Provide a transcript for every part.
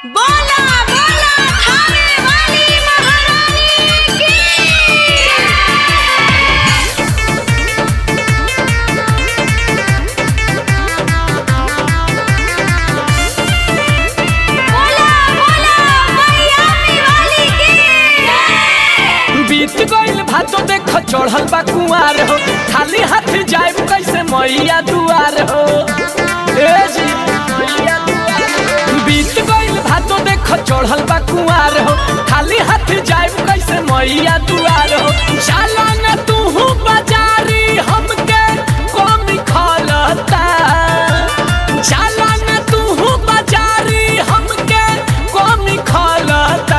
बोला बोला थाने वाली महारानी की बोला बोला मैयामी वाली की बीत गइल भातो देख चढ़ल बा कुआर हो खाली हाथ जाइब कैसे मैया दुआर हो ए जी मैया दुआर हो। बीत गइल भातो देख चढ़ल बा कुआर हो खाली हाथ जाइब कैसे मैया दुआर हो चला न तू बाजारी हमके कमी खलता चला न तू बाजारी हमके कमी खलता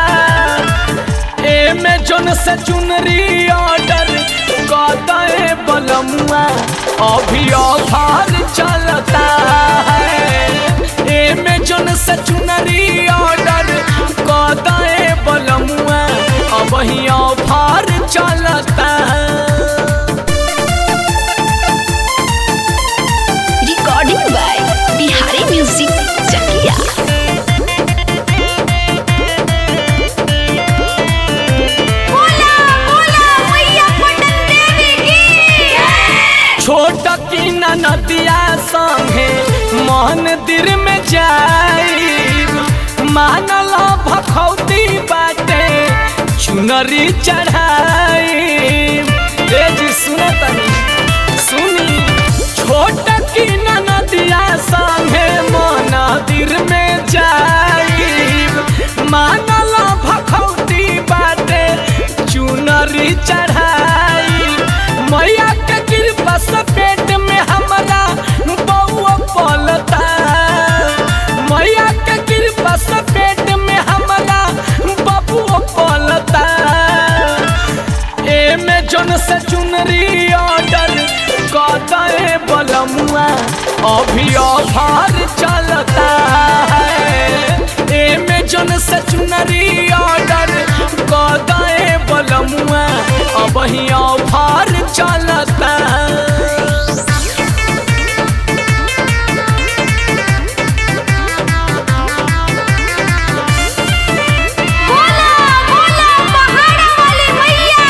एमे जोन से चुनरी ऑर्डर कदे बलमुआ अभी ऑफर चलता है एमे जोन से चुनरी ऑर्डर कदे बलमुआ अब ही ऑफर चलता है recording by Bihari music Chakiya बोला बोला मैया पटन देवी की छोट की नदिया संगे मंदिर में जाइब मानल भखौती बाटे चुनरी चढ़ाइब ए जी सुनो तनी सुनी छोट की नदिया संगे मंदिर में जाइब मानल भखौती बाटे चुनरी चढ़ाई मैया के कृपा से पेट में हमारा बउआ पलता मैया के कृपा से पेट में हमारा बबुआ पलता एमे जोन से चुनरी ऑर्डर कदे बलमुआ अभी ऑफर चलता है एमे जोन से चुनरी ऑर्डर कदे बलमुआ अब ही ऑफर चलता है बोला बोला पहाड़ा वाली मैया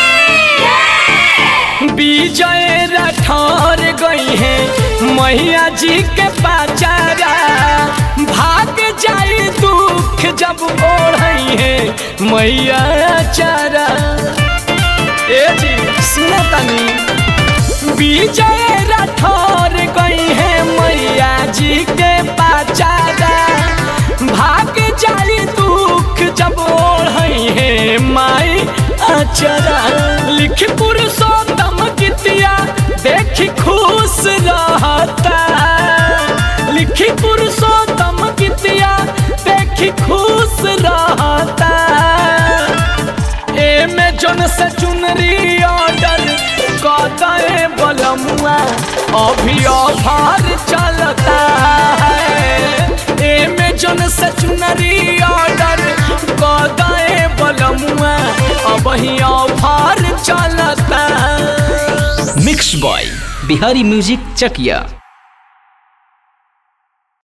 की विजय रठौर गई है मैया जी के पाचारा भाग जाई दुख जब ओढ़ई है मैया चारा ए जी सुनो तनी विजय रठौर गई है मैया जी के पाचारा भाग जाई दुख जब ओढ़ई है माई अचरा लिख पुरुषोत्तम गीतिया देखी खुश रहता लिखी पुरुषोत्तम गीतिया देखी खुश रहता एमे जोन से चुनरी ऑर्डर कदे बलमुआ अभी ऑफर चलता है एमे जोन से चुनरी ऑर्डर कदे बलमुआ अब ही ऑफर चलता है mix by Bihari music Chakiya